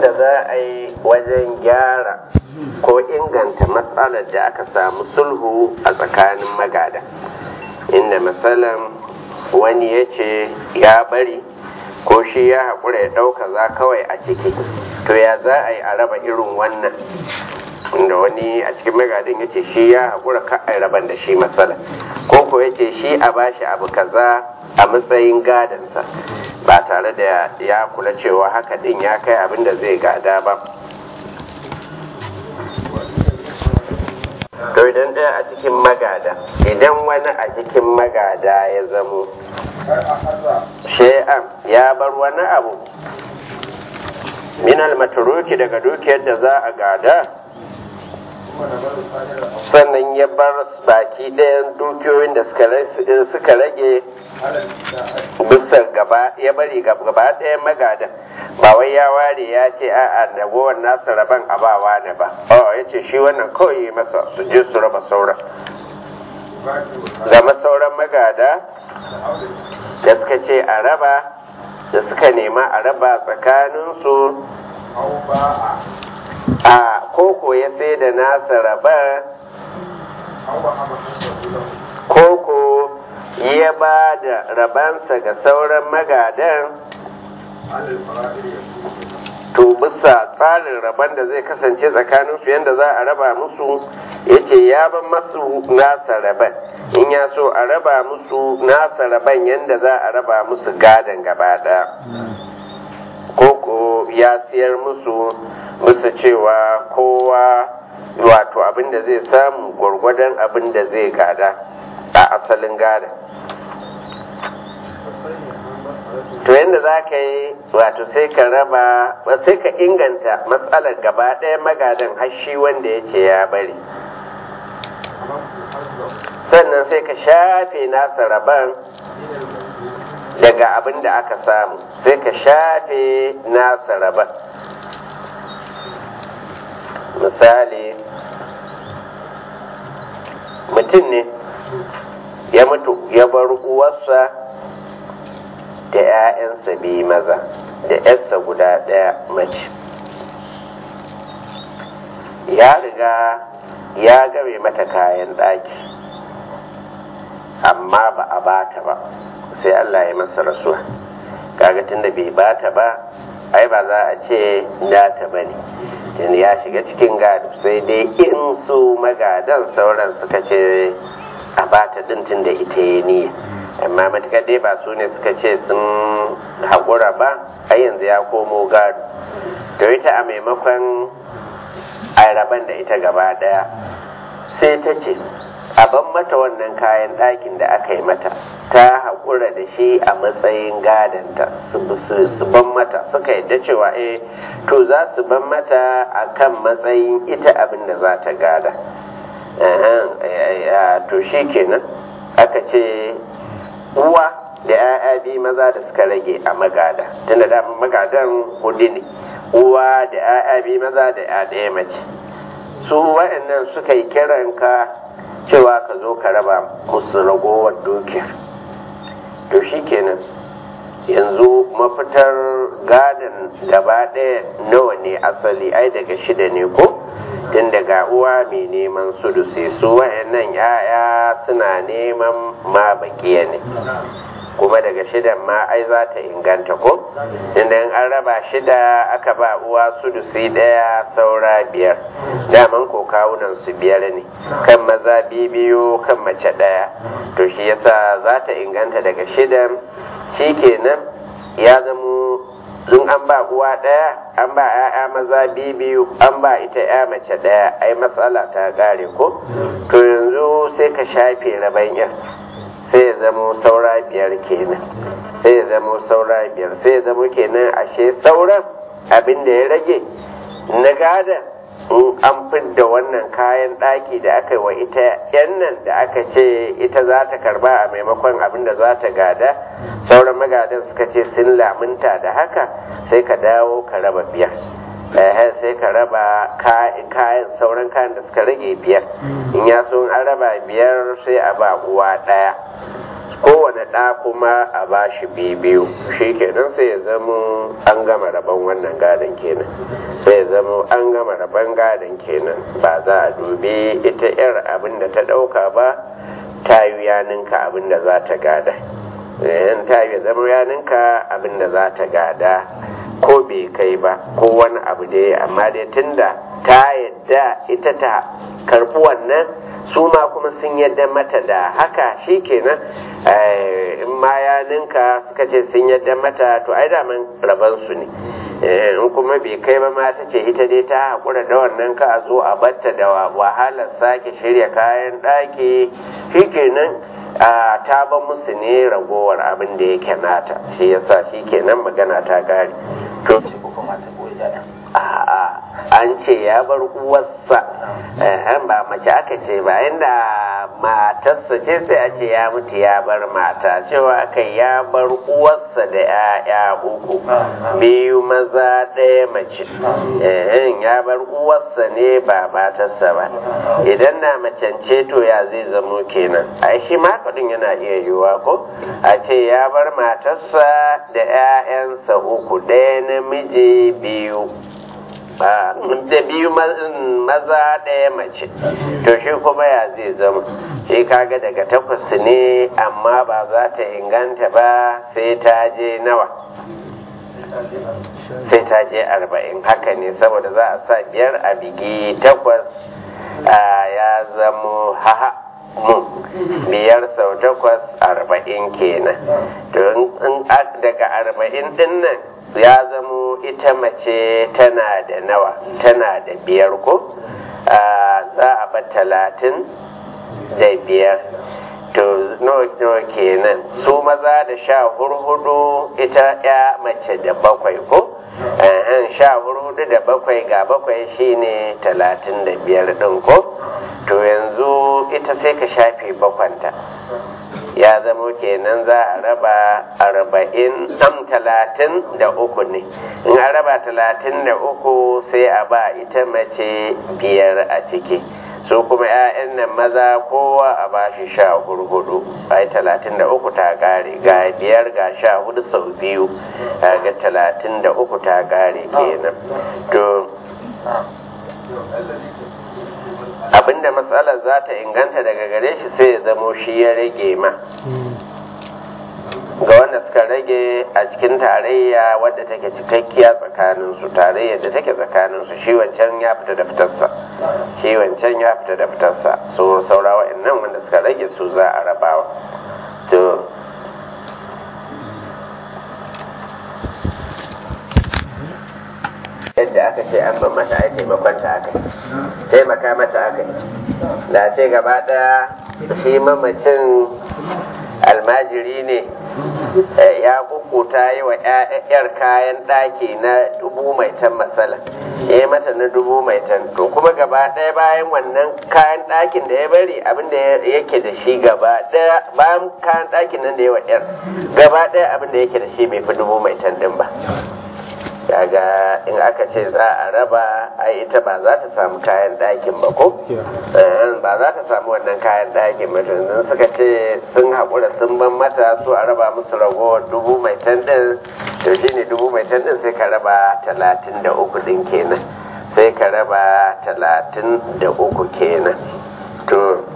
da za a yi wajen gyara ko inganta matsalar da aka samu sulhu a tsakanin magada inda matsalan wani ya ce ya bari ko shi ya haƙura ya ɗauka za kawai a ciki to ya za a yi a raba irin wannan inda wani a cikin magadin ya ce shi ya haƙura ka a raban da shi matsala ko ko ya ce shi a bashi abu kaza a matsayin gadansa ba tare da ya kula cewa haka din ya kai abin da zai gada ba to idan ɗaya a cikin magada idan wani a cikin magada ya zamo shay'an ya bar wani abu minal maturuki daga dukiyar da za a gada sannan ya bar baki ɗayan dukiyoyin da suka rage bisa gaba ya bari gaba ɗayan magadan ba wai ya ware ya ce a'a ragowar nasa raban abawa ne ba oh ya ce shi wannan kawai masa su je su raba sauran zama sauran magada da suka ce a raba da suka nema a raba tsakaninsu a koko ya sai da nasa raba koko ya ba da rabansa ga sauran magadan to bisa tsarin raban da zai kasance tsakaninsu yadda za a raba musu ya ce ya ban masu nasa raban in ya so a raba musu nasa raban yadda za a raba musu gadon gaba ɗaya koko ya siyar musu musu cewa kowa wato abin da zai samu gwargwadon abin da zai gada a asalin gada to yadda za ka yi wato sai ka raba sai ka inganta matsalar gaba ɗaya magadan hashi wanda ya ce ya bari sannan sai ka shafe nasa raban daga abin da aka samu sai ka shafe nasa raban misali mutum ne ya mutu ya bar uwarsa da 'ya'yansa biyu maza da 'yarsa guda ɗaya mace ya riga ya game mata kayan ɗaki amma ba a bata ba sai Allah ya masa rasuwa kaga tunda bai bata ba ai ba za a ce nata ba ne tunda ya shiga cikin gado sai dai in su magadan sauran suka ce a bata din tunda ita ya niyya amma matukar dai ba su ne suka ce sun haƙura ba ai yanzu ya komo gado to ita a maimakon a raban da ita gaba ɗaya sai ta ce a ban mata wannan kayan ɗakin da aka yi mata ta haƙura da shi a matsayin gadanta su ban mata suka yadda cewa eh to za su ban mata a kan matsayin ita abin da za ta gada to shi kenan aka ce uwa da 'ya'ya biyu maza da suka rage a magada tunda da magadan hudu ne uwa da 'ya'ya biyu maza da 'ya ɗaya mace su waɗannan suka yi kiranka cewa ka zo ka raba musu ragowar dukiyar to shi kenan yanzu mafitar gadon gaba ɗaya nawa ne asali ai daga shida ne ko tun daga uwa mai neman sudusi su wayannan yaya suna neman ma bakiya ne kuma daga shidan ma ai za ta inganta ko inda an raba shida aka ba uwa sudusi daya saura biyar daman ko kawunan su biyar ne kan maza biyu kan mace daya to shi yasa za ta inganta daga shidan kenan ya zamo in an ba uwa ɗaya an ba 'ya'ya maza biyu an ba ita 'ya mace ɗaya ai matsala ta ƙare ko to yanzu sai ka shafe raban yan sai ya zamo saura biyar kenan sai ya zamo saura biyar sai ya zamo kenan ashe sauran abin da ya rage na gada in an fidda wannan kayan ɗaki da aka yi wa ita yan nan da aka ce ita za ta karba a maimakon abin da za ta gada sauran magadan suka ce sun lamunta da haka sai ka dawo ka raba biyar sai ka raba kayan sauran kayan da suka rage biyar in ya so an raba biyar sai a ba uwa ɗaya kowane ɗa kuma a ba shi biyu shi kenan sai ya zama an gama rabon wannan gadon kenan sai ya zama an gama rabon gadon kenan ba za a dubi ita yar abin da ta ɗauka ba ta yi yaninka abin da za ta gada in ta yi zama yaninka abin da za ta gada ko bai kai ba ko wani abu dai amma dai tunda ta yadda ita ta karɓi wannan su ma kuma sun yadda mata da haka shi kenan in ma ya ninka suka ce sun yadda mata to ai daman rabansu ne in kuma bai kai ba ma ta ce ita dai ta haƙura da wannan ka a zo a batta da wahalar sake shirya kayan ɗaki shi kenan ta ba musu ne ragowar abin da yake nata shi yasa shi kenan magana ta gari to a'a an ce ya bar uwarsa ba mace aka ce ba inda matarsa ce sai a ce ya mutu ya bar mata cewa aka ya bar uwarsa da ya'ya uku biyu maza ɗaya mace ya bar uwarsa ne ba matarsa ba idan na macance to ya zai zamo kenan ai shi makadin yana iya yiwuwa ko a ce ya bar matarsa da 'ya'yansa uku ɗaya namiji biyu da biyu maza ɗaya mace to shi kuma ya zai zama shi kaga daga takwas ne amma ba za ta inganta ba sai ta je nawa sai ta je arba'in haka ne saboda za a sa biyar a bigi takwas ya zamo haha mu biyar sau takwas arba'in kenan to daga arba'in din nan ya zamo ita mace tana da nawa tana da biyar ko za a ba talatin da biyar to nawa kenan su maza da sha hurhudu ita ya mace da bakwai ko sha hurhudu da bakwai ga bakwai shine talatin da biyar din ko to yanzu ita sai ka shafe bakwanta ya zamo kenan za a raba arba'in am talatin da uku ne in a raba talatin da uku sai a ba ita mace biyar a ciki su kuma 'ya'yan nan maza kowa a ba shi sha hurhudu ai talatin da uku ta kare ga biyar ga sha hudu sau biyu ga talatin da uku ta kare kenan to abinda matsalar za ta inganta daga gare shi sai ya zamo shi ya rage ma ga wanda suka rage a cikin tarayya wadda take cikakkiya tsakaninsu tarayyar da take tsakaninsu shi wancan ya fita da fitarsa shi wancan ya fita da fitarsa so saura wa'annan wanda suka rage su za a rabawa to yadda aka ce an ban mata ai taimakon ta aka taimaka mata aka da ce gaba ɗaya shi mamacin almajiri ne ya kukuta yi wa yar kayan ɗaki na dubu mai tan matsala ya yi mata na dubu mai tan to kuma gaba ɗaya bayan wannan kayan ɗakin da ya bari abin da yake da shi gaba ɗaya bayan kayan ɗakin nan da ya wa yar gaba ɗaya abin da yake da shi bai fi dubu mai tan ɗin ba kaga in aka ce za a raba ai ita ba za ta samu kayan ɗakin ba ko ba za ta samu wannan kayan ɗakin ba to yanzu suka ce sun haƙura sun ban mata su a raba musu ragowar dubu mai tan ɗin to shine dubu mai tan ɗin sai ka raba talatin da uku ɗin kenan sai ka raba talatin da uku kenan to